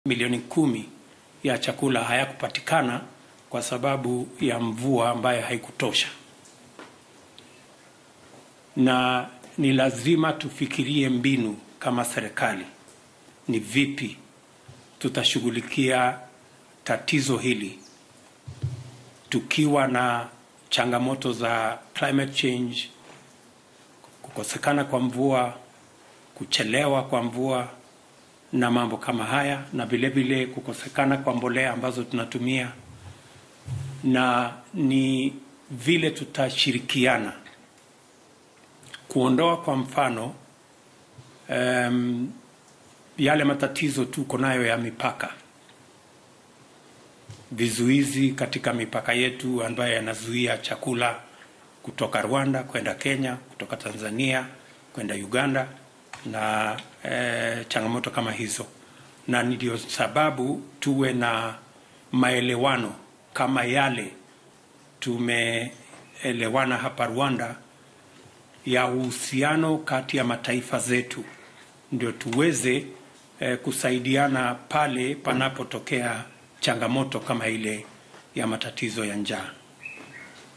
milioni kumi ya chakula hayakupatikana kwa sababu ya mvua ambayo haikutosha, na ni lazima tufikirie mbinu kama serikali, ni vipi tutashughulikia tatizo hili tukiwa na changamoto za climate change, kukosekana kwa mvua, kuchelewa kwa mvua na mambo kama haya, na vile vile kukosekana kwa mbolea ambazo tunatumia, na ni vile tutashirikiana kuondoa kwa mfano um, yale matatizo tuko nayo ya mipaka, vizuizi katika mipaka yetu ambayo yanazuia chakula kutoka Rwanda kwenda Kenya, kutoka Tanzania kwenda Uganda na eh, changamoto kama hizo, na ndio sababu tuwe na maelewano kama yale tumeelewana hapa Rwanda ya uhusiano kati ya mataifa zetu, ndio tuweze eh, kusaidiana pale panapotokea changamoto kama ile ya matatizo ya njaa.